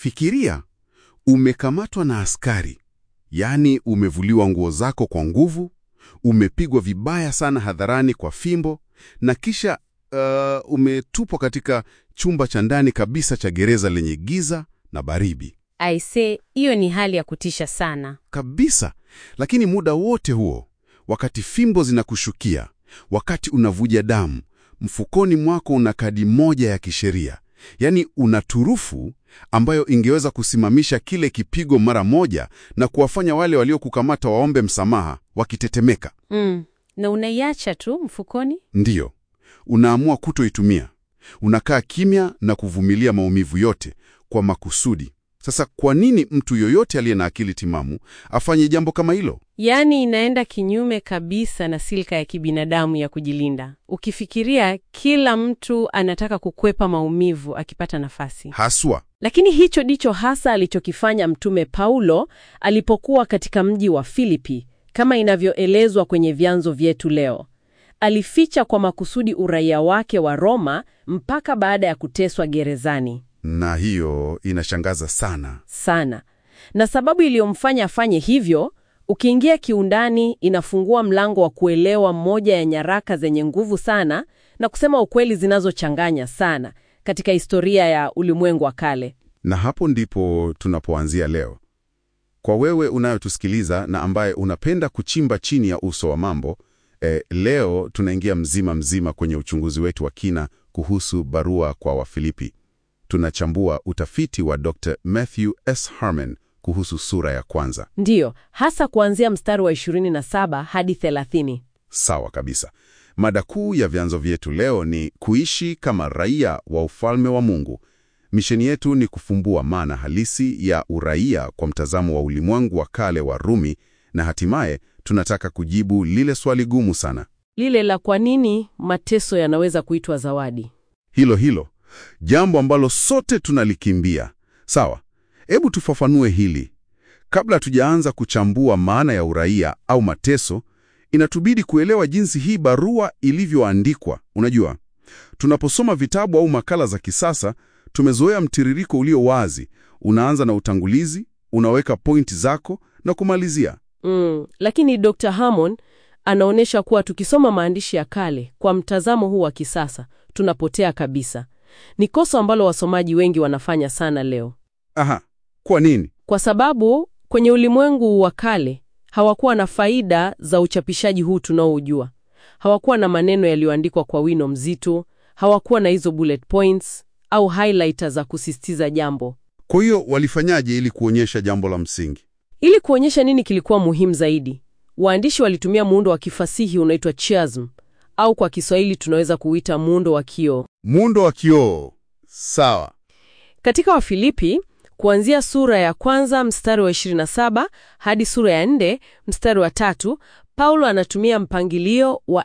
Fikiria, umekamatwa na askari, yaani umevuliwa nguo zako kwa nguvu, umepigwa vibaya sana hadharani kwa fimbo, na kisha uh, umetupwa katika chumba cha ndani kabisa cha gereza lenye giza na baridi Aise, hiyo ni hali ya kutisha sana. kabisa. Lakini muda wote huo, wakati fimbo zinakushukia, wakati unavuja damu, mfukoni mwako una kadi moja ya kisheria, yaani una turufu ambayo ingeweza kusimamisha kile kipigo mara moja na kuwafanya wale waliokukamata waombe msamaha wakitetemeka. Mm. Na unaiacha tu mfukoni? Ndiyo, unaamua kutoitumia. Unakaa kimya na kuvumilia maumivu yote kwa makusudi. Sasa kwa nini mtu yoyote aliye na akili timamu afanye jambo kama hilo? Yaani inaenda kinyume kabisa na silka ya kibinadamu ya kujilinda. Ukifikiria kila mtu anataka kukwepa maumivu akipata nafasi. Haswa Lakini hicho ndicho hasa alichokifanya Mtume Paulo alipokuwa katika mji wa Filipi, kama inavyoelezwa kwenye vyanzo vyetu leo. Alificha kwa makusudi uraia wake wa Roma mpaka baada ya kuteswa gerezani na hiyo inashangaza sana. sana. Na sababu iliyomfanya afanye hivyo, ukiingia kiundani, inafungua mlango wa kuelewa moja ya nyaraka zenye nguvu sana na kusema ukweli zinazochanganya sana katika historia ya ulimwengu wa kale. Na hapo ndipo tunapoanzia leo. Kwa wewe unayotusikiliza na ambaye unapenda kuchimba chini ya uso wa mambo, eh, leo tunaingia mzima mzima kwenye uchunguzi wetu wa kina kuhusu barua kwa Wafilipi. Tunachambua utafiti wa Dr. Matthew S. Harmon kuhusu sura ya kwanza. Ndiyo, hasa kuanzia mstari wa 27 hadi 30. Sawa kabisa. Mada kuu ya vyanzo vyetu leo ni kuishi kama raia wa ufalme wa Mungu. Misheni yetu ni kufumbua maana halisi ya uraia kwa mtazamo wa ulimwengu wa kale wa Rumi, na hatimaye tunataka kujibu lile swali gumu sana, Lile la kwa nini mateso yanaweza kuitwa zawadi. hilo hilo, jambo ambalo sote tunalikimbia. Sawa, hebu tufafanue hili. Kabla tujaanza kuchambua maana ya uraia au mateso, inatubidi kuelewa jinsi hii barua ilivyoandikwa. Unajua, tunaposoma vitabu au makala za kisasa, tumezoea mtiririko ulio wazi. Unaanza na utangulizi, unaweka pointi zako na kumalizia. Mm, lakini Dr. Hammond anaonyesha kuwa tukisoma maandishi ya kale kwa mtazamo huu wa kisasa, tunapotea kabisa. Ni kosa ambalo wasomaji wengi wanafanya sana leo. Aha, kwa nini? Kwa sababu kwenye ulimwengu wa kale hawakuwa na faida za uchapishaji huu tunaoujua. Hawakuwa na maneno yaliyoandikwa kwa wino mzito, hawakuwa na hizo bullet points au highlighter za kusisitiza jambo. Kwa hiyo walifanyaje ili kuonyesha jambo la msingi? Ili kuonyesha nini kilikuwa muhimu zaidi, waandishi walitumia muundo wa kifasihi unaitwa chiasm, au kwa Kiswahili tunaweza kuuita muundo wa kioo. Muundo wa kioo. Sawa. Katika Wafilipi, kuanzia sura ya kwanza mstari wa 27 hadi sura ya 4 mstari wa tatu, Paulo anatumia mpangilio wa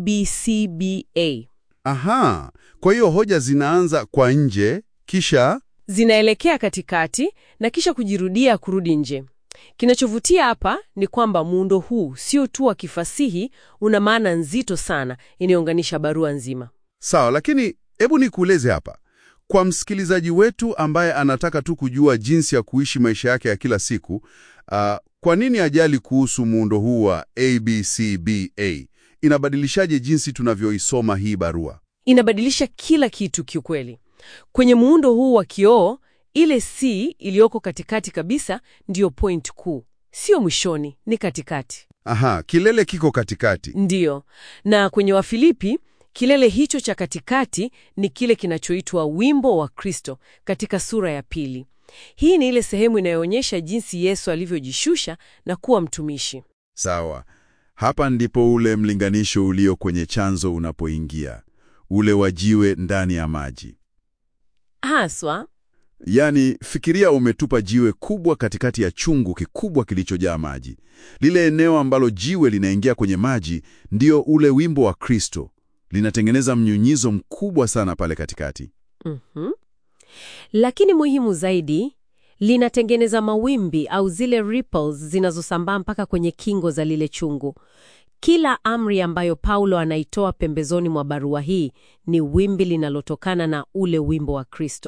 ABCBA. Aha, kwa hiyo hoja zinaanza kwa nje kisha Zinaelekea katikati na kisha kujirudia kurudi nje. Kinachovutia hapa ni kwamba muundo huu sio tu wa kifasihi, una maana nzito sana inayounganisha barua nzima. Sawa, lakini hebu nikueleze hapa kwa msikilizaji wetu ambaye anataka tu kujua jinsi ya kuishi maisha yake ya kila siku. Uh, kwa nini ajali kuhusu muundo huu wa ABCBA? Inabadilishaje jinsi tunavyoisoma hii barua? Inabadilisha kila kitu kiukweli. Kwenye muundo huu wa kioo, ile C iliyoko katikati kabisa ndiyo point kuu, sio mwishoni, ni katikati. Aha, kilele kiko katikati. Ndiyo, na kwenye Wafilipi kilele hicho cha katikati ni kile kinachoitwa wimbo wa Kristo katika sura ya pili. Hii ni ile sehemu inayoonyesha jinsi Yesu alivyojishusha na kuwa mtumishi. Sawa, hapa ndipo ule mlinganisho ulio kwenye chanzo unapoingia, ule wa jiwe ndani ya maji. Haswa Yaani, fikiria umetupa jiwe kubwa katikati ya chungu kikubwa kilichojaa maji. Lile eneo ambalo jiwe linaingia kwenye maji ndio ule wimbo wa Kristo, linatengeneza mnyunyizo mkubwa sana pale katikati. Mhm. Lakini muhimu zaidi, linatengeneza mawimbi au zile ripples zinazosambaa mpaka kwenye kingo za lile chungu. Kila amri ambayo Paulo anaitoa pembezoni mwa barua hii ni wimbi linalotokana na ule wimbo wa Kristo.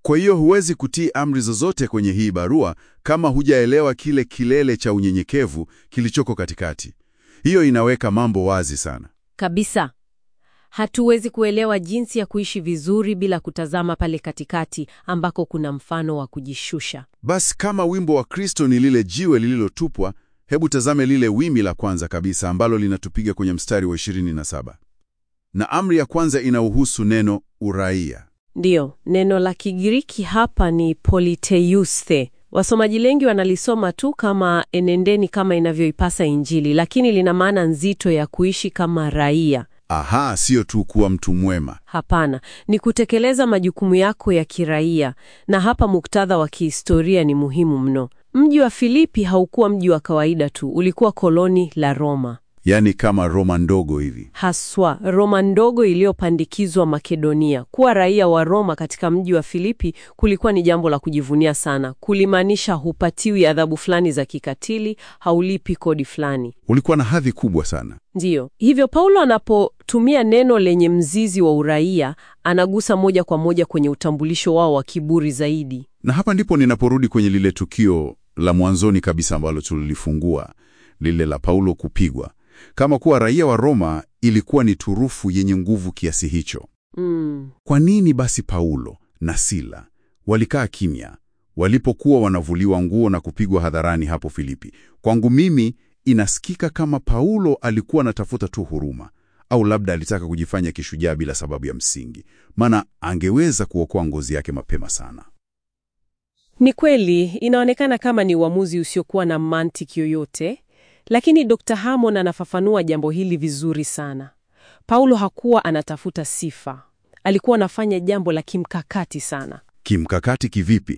Kwa hiyo huwezi kutii amri zozote kwenye hii barua kama hujaelewa kile kilele cha unyenyekevu kilichoko katikati. Hiyo inaweka mambo wazi sana. Kabisa. Hatuwezi kuelewa jinsi ya kuishi vizuri bila kutazama pale katikati ambako kuna mfano wa kujishusha. Basi kama wimbo wa Kristo ni lile jiwe lililotupwa, hebu tazame lile wimi la kwanza kabisa ambalo linatupiga kwenye mstari wa 27. Na amri ya kwanza inauhusu neno uraia. Ndiyo, neno la Kigiriki hapa ni politeiuste. Wasomaji wengi wanalisoma tu kama enendeni kama inavyoipasa Injili, lakini lina maana nzito ya kuishi kama raia. Aha, sio tu kuwa mtu mwema. Hapana, ni kutekeleza majukumu yako ya kiraia, na hapa muktadha wa kihistoria ni muhimu mno. Mji wa Filipi haukuwa mji wa kawaida tu, ulikuwa koloni la Roma. Yaani kama Roma ndogo hivi. Haswa Roma ndogo iliyopandikizwa Makedonia. Kuwa raia wa Roma katika mji wa Filipi kulikuwa ni jambo la kujivunia sana. Kulimaanisha hupatiwi adhabu fulani za kikatili, haulipi kodi fulani. Ulikuwa na hadhi kubwa sana. Ndiyo. Hivyo Paulo anapotumia neno lenye mzizi wa uraia, anagusa moja kwa moja kwenye utambulisho wao wa kiburi zaidi. Na hapa ndipo ninaporudi kwenye lile tukio la mwanzoni kabisa ambalo tulilifungua, lile la Paulo kupigwa. Kama kuwa raia wa Roma ilikuwa ni turufu yenye nguvu kiasi hicho. Mm. Kwa nini basi Paulo na Sila walikaa kimya walipokuwa wanavuliwa nguo na kupigwa hadharani hapo Filipi? Kwangu mimi inasikika kama Paulo alikuwa anatafuta tu huruma, au labda alitaka kujifanya kishujaa bila sababu ya msingi, maana angeweza kuokoa ngozi yake mapema sana. Ni kweli inaonekana kama ni uamuzi usiokuwa na mantiki yoyote, lakini Dr. Hammond anafafanua jambo hili vizuri sana. Paulo hakuwa anatafuta sifa, alikuwa anafanya jambo la kimkakati sana. Kimkakati kivipi?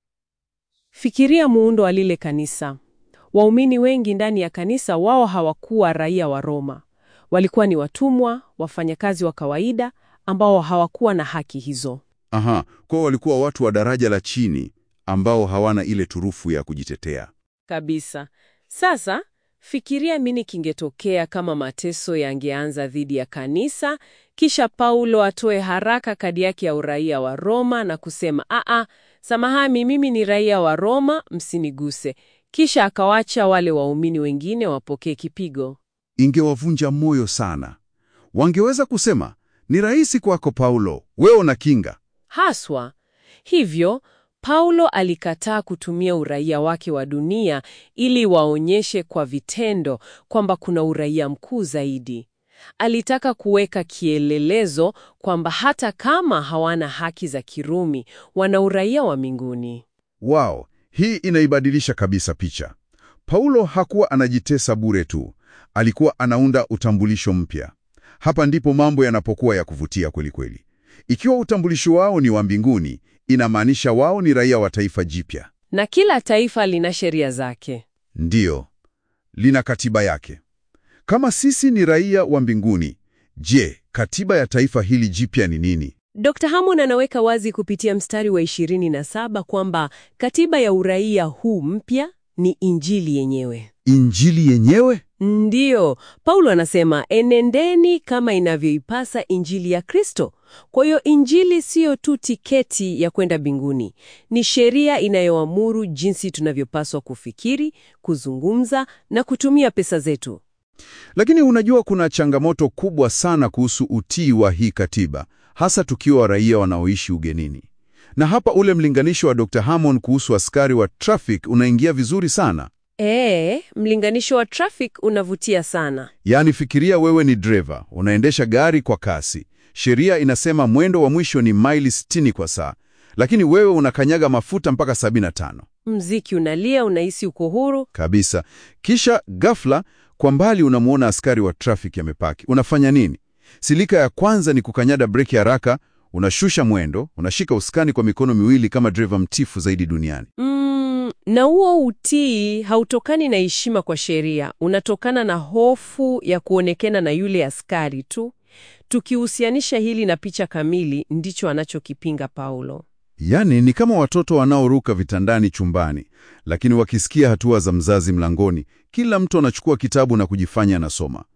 Fikiria muundo wa lile kanisa. Waumini wengi ndani ya kanisa, wao hawakuwa raia wa Roma, walikuwa ni watumwa, wafanyakazi wa kawaida ambao hawakuwa na haki hizo. Aha, kwa walikuwa watu wa daraja la chini ambao hawana ile turufu ya kujitetea. Kabisa. Sasa fikiria nini kingetokea kama mateso yangeanza dhidi ya kanisa, kisha Paulo atoe haraka kadi yake ya uraia wa Roma na kusema aa, samahani, mimi ni raia wa Roma, msiniguse, kisha akawacha wale waumini wengine wapokee kipigo. Ingewavunja moyo sana. Wangeweza kusema, ni rahisi kwako Paulo, wewe una kinga. Haswa hivyo, Paulo alikataa kutumia uraia wake wa dunia ili waonyeshe kwa vitendo kwamba kuna uraia mkuu zaidi. Alitaka kuweka kielelezo kwamba hata kama hawana haki za Kirumi, wana uraia wa mbinguni. Wow, hii inaibadilisha kabisa picha. Paulo hakuwa anajitesa bure tu, alikuwa anaunda utambulisho mpya. Hapa ndipo mambo yanapokuwa ya kuvutia kweli kweli. Ikiwa utambulisho wao ni wa mbinguni, inamaanisha wao ni raia wa taifa jipya. Na kila taifa lina sheria zake. Ndiyo, lina katiba yake. Kama sisi ni raia wa mbinguni, je, katiba ya taifa hili jipya ni nini? Dr. Hammond anaweka wazi kupitia mstari wa 27 kwamba katiba ya uraia huu mpya ni Injili yenyewe. Injili yenyewe? Ndiyo, Paulo anasema enendeni kama inavyoipasa Injili ya Kristo. Kwa hiyo Injili siyo tu tiketi ya kwenda mbinguni, ni sheria inayoamuru jinsi tunavyopaswa kufikiri, kuzungumza na kutumia pesa zetu. Lakini unajua kuna changamoto kubwa sana kuhusu utii wa hii katiba, hasa tukiwa raia wanaoishi ugenini. Na hapa ule mlinganisho wa Dr. Hammond kuhusu askari wa traffic unaingia vizuri sana. Ee, mlinganisho wa traffic unavutia sana. Yaani fikiria wewe ni dreva, unaendesha gari kwa kasi. Sheria inasema mwendo wa mwisho ni maili 60 kwa saa, lakini wewe unakanyaga mafuta mpaka 75. Mziki unalia, unahisi uko huru. Kabisa. Kisha ghafla kwa mbali unamwona askari wa traffic amepaki. Unafanya nini? Silika ya kwanza ni kukanyada breki haraka, unashusha mwendo, unashika usukani kwa mikono miwili kama dreva mtifu zaidi duniani. Mm, na huo utii hautokani na heshima kwa sheria, unatokana na hofu ya kuonekana na yule askari tu. Tukihusianisha hili na picha kamili, ndicho anachokipinga Paulo. Yaani ni kama watoto wanaoruka vitandani chumbani, lakini wakisikia hatua za mzazi mlangoni, kila mtu anachukua kitabu na kujifanya anasoma.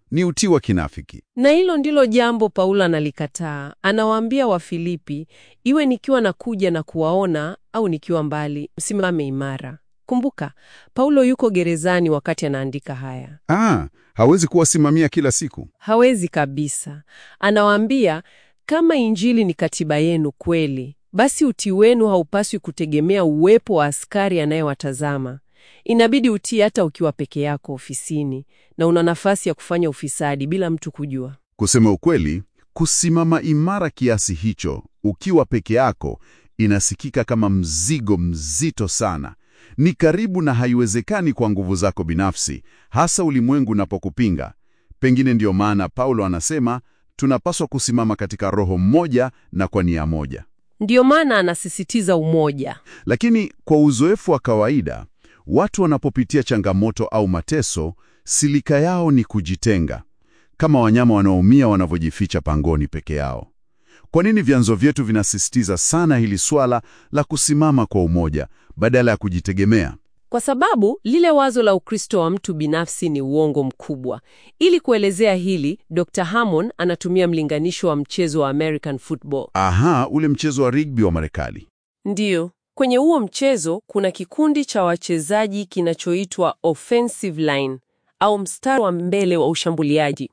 ni utii wa kinafiki. Na hilo ndilo jambo Paulo analikataa. Anawaambia Wafilipi, iwe nikiwa nakuja na kuwaona au nikiwa mbali, msimame imara. Kumbuka, Paulo yuko gerezani wakati anaandika haya. Ah, hawezi kuwasimamia kila siku. Hawezi kabisa. Anawaambia, kama Injili ni katiba yenu kweli, basi utii wenu haupaswi kutegemea uwepo wa askari anayewatazama. Inabidi utii hata ukiwa peke yako ofisini na una nafasi ya kufanya ufisadi bila mtu kujua. Kusema ukweli, kusimama imara kiasi hicho ukiwa peke yako inasikika kama mzigo mzito sana. Ni karibu na haiwezekani kwa nguvu zako binafsi, hasa ulimwengu unapokupinga. Pengine ndiyo maana Paulo anasema tunapaswa kusimama katika roho mmoja na kwa nia moja. Ndiyo maana anasisitiza umoja. Lakini kwa uzoefu wa kawaida, watu wanapopitia changamoto au mateso, silika yao ni kujitenga, kama wanyama wanaoumia wanavyojificha pangoni peke yao. Kwa nini vyanzo vyetu vinasisitiza sana hili swala la kusimama kwa umoja badala ya kujitegemea? Kwa sababu lile wazo la Ukristo wa mtu binafsi ni uongo mkubwa. Ili kuelezea hili, Dr. Hammond anatumia mlinganisho wa mchezo wa American football. Aha, ule mchezo wa rugby wa Marekani. Ndiyo, kwenye huo mchezo kuna kikundi cha wachezaji kinachoitwa offensive line au mstari wa mbele wa ushambuliaji.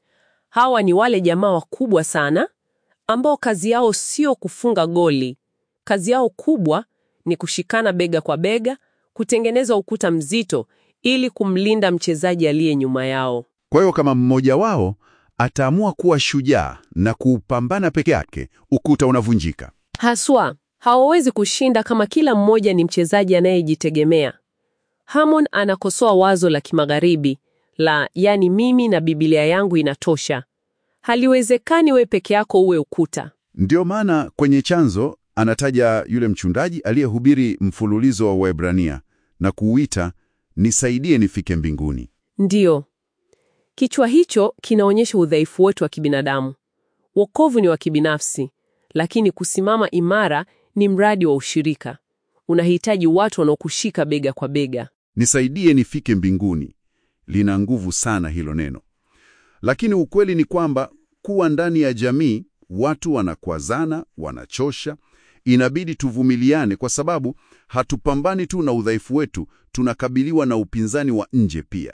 Hawa ni wale jamaa wakubwa sana ambao kazi yao sio kufunga goli. Kazi yao kubwa ni kushikana bega kwa bega, kutengeneza ukuta mzito ili kumlinda mchezaji aliye nyuma yao. Kwa hiyo kama mmoja wao ataamua kuwa shujaa na kuupambana peke yake, ukuta unavunjika. Haswa, hawawezi kushinda kama kila mmoja ni mchezaji anayejitegemea. Hammond anakosoa wazo la kimagharibi la yani, mimi na Biblia yangu inatosha. Haliwezekani we peke yako uwe ukuta. Ndiyo maana kwenye chanzo anataja yule mchungaji aliyehubiri mfululizo wa Waebrania na kuuita nisaidie nifike mbinguni. Ndiyo, kichwa hicho kinaonyesha udhaifu wetu wa kibinadamu. Wokovu ni wa kibinafsi, lakini kusimama imara ni mradi wa ushirika. Unahitaji watu wanaokushika bega kwa bega. Nisaidie nifike mbinguni, lina nguvu sana hilo neno. Lakini ukweli ni kwamba kuwa ndani ya jamii, watu wanakwazana, wanachosha. Inabidi tuvumiliane, kwa sababu hatupambani tu na udhaifu wetu, tunakabiliwa na upinzani wa nje pia.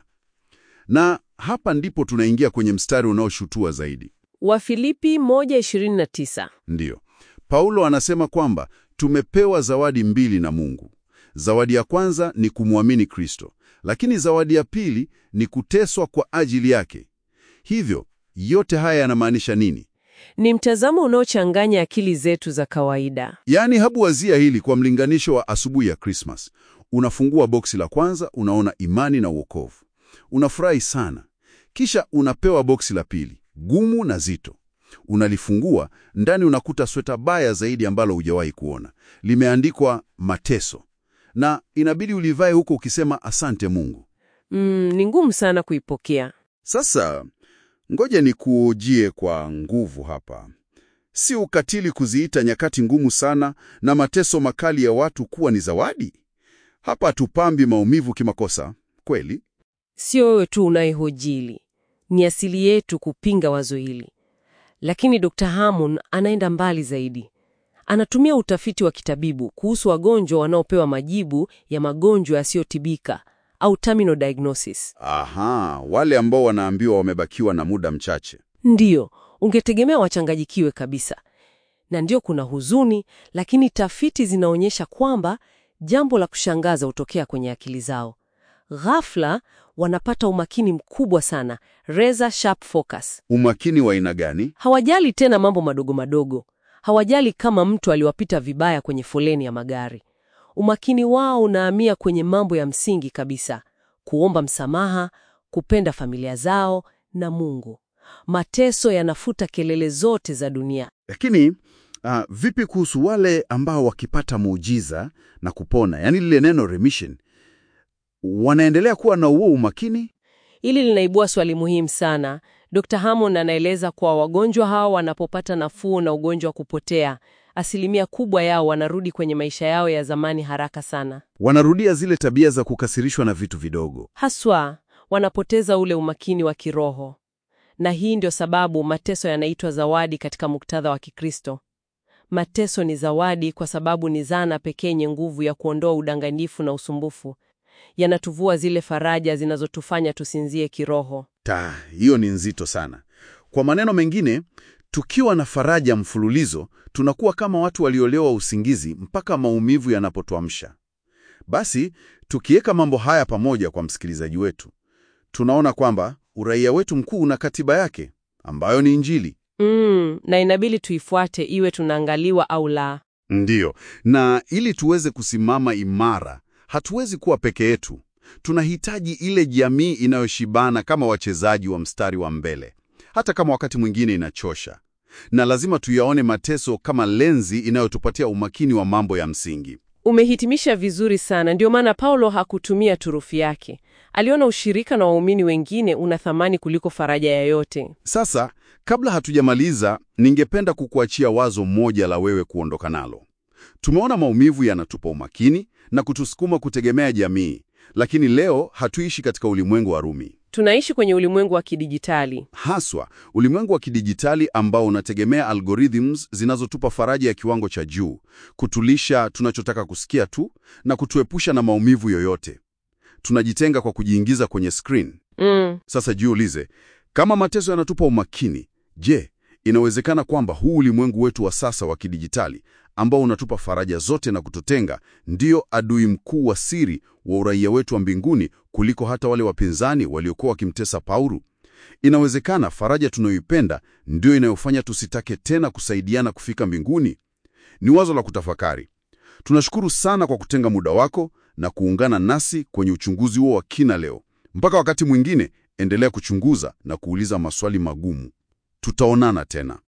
Na hapa ndipo tunaingia kwenye mstari unaoshutua zaidi. Wafilipi 1:29. Ndiyo, Paulo anasema kwamba tumepewa zawadi mbili na Mungu. Zawadi ya kwanza ni kumwamini Kristo, lakini zawadi ya pili ni kuteswa kwa ajili yake. Hivyo yote haya yanamaanisha nini? Ni mtazamo unaochanganya akili zetu za kawaida. Yaani, hebu wazia hili kwa mlinganisho wa asubuhi ya Krismas. Unafungua boksi la kwanza, unaona imani na uokovu, unafurahi sana. Kisha unapewa boksi la pili, gumu na zito. Unalifungua, ndani unakuta sweta baya zaidi ambalo hujawahi kuona, limeandikwa mateso, na inabidi ulivae huko ukisema asante Mungu. Mm, ni ngumu sana kuipokea. Sasa ngoja nikuojie kwa nguvu hapa. Si ukatili kuziita nyakati ngumu sana na mateso makali ya watu kuwa ni zawadi? Hapa hatupambi maumivu kimakosa, kweli? Sio wewe tu unayehojili, ni asili yetu kupinga wazo hili. Lakini Dr. Hammond anaenda mbali zaidi. Anatumia utafiti wa kitabibu kuhusu wagonjwa wanaopewa majibu ya magonjwa yasiyotibika au terminal diagnosis. Aha, wale ambao wanaambiwa wamebakiwa na muda mchache. Ndiyo, ungetegemea wachanganyikiwe kabisa, na ndio kuna huzuni, lakini tafiti zinaonyesha kwamba jambo la kushangaza hutokea kwenye akili zao. Ghafla wanapata umakini mkubwa sana, razor sharp focus. Umakini wa aina gani? Hawajali tena mambo madogo madogo, hawajali kama mtu aliwapita vibaya kwenye foleni ya magari. Umakini wao unahamia kwenye mambo ya msingi kabisa: kuomba msamaha, kupenda familia zao na Mungu. Mateso yanafuta kelele zote za dunia. Lakini ah, vipi kuhusu wale ambao wakipata muujiza na kupona, yaani lile neno remission, wanaendelea kuwa na huo umakini? Hili linaibua swali muhimu sana. Dr. Hammond anaeleza kuwa wagonjwa hao wanapopata nafuu na ugonjwa wa kupotea, asilimia kubwa yao wanarudi kwenye maisha yao ya zamani haraka sana. Wanarudia zile tabia za kukasirishwa na vitu vidogo. Haswa wanapoteza ule umakini wa kiroho. Na hii ndio sababu mateso yanaitwa zawadi katika muktadha wa Kikristo. Mateso ni zawadi kwa sababu ni zana pekee yenye nguvu ya kuondoa udanganyifu na usumbufu. Yanatuvua zile faraja zinazotufanya tusinzie kiroho. Ta, hiyo ni nzito sana. Kwa maneno mengine, tukiwa na faraja mfululizo, tunakuwa kama watu waliolewa usingizi mpaka maumivu yanapotuamsha. Basi, tukiweka mambo haya pamoja kwa msikilizaji wetu, tunaona kwamba uraia wetu mkuu una katiba yake ambayo ni Injili. Mm, na inabidi tuifuate iwe tunaangaliwa au la. Ndiyo, na ili tuweze kusimama imara, hatuwezi kuwa peke yetu. Tunahitaji ile jamii inayoshibana kama wachezaji wa mstari wa mbele, hata kama wakati mwingine inachosha. Na lazima tuyaone mateso kama lenzi inayotupatia umakini wa mambo ya msingi. Umehitimisha vizuri sana. Ndio maana Paulo hakutumia turufu yake. Aliona ushirika na waumini wengine una thamani kuliko faraja yoyote. Sasa, kabla hatujamaliza, ningependa kukuachia wazo moja la wewe kuondoka nalo. Tumeona maumivu yanatupa umakini na kutusukuma kutegemea jamii, lakini leo hatuishi katika ulimwengu wa Rumi. Tunaishi kwenye ulimwengu wa kidijitali. Haswa ulimwengu wa kidijitali ambao unategemea algorithms zinazotupa faraja ya kiwango cha juu, kutulisha tunachotaka kusikia tu na kutuepusha na maumivu yoyote. Tunajitenga kwa kujiingiza kwenye screen. Mm. Sasa jiulize, kama mateso yanatupa umakini, je, inawezekana kwamba huu ulimwengu wetu wa sasa wa kidijitali ambao unatupa faraja zote na kututenga ndio adui mkuu wa siri wa uraia wetu wa mbinguni kuliko hata wale wapinzani waliokuwa wakimtesa Paulo? Inawezekana faraja tunayoipenda ndio inayofanya tusitake tena kusaidiana kufika mbinguni? Ni wazo la kutafakari. Tunashukuru sana kwa kutenga muda wako na kuungana nasi kwenye uchunguzi huo wa kina leo. Mpaka wakati mwingine, endelea kuchunguza na kuuliza maswali magumu. Tutaonana tena.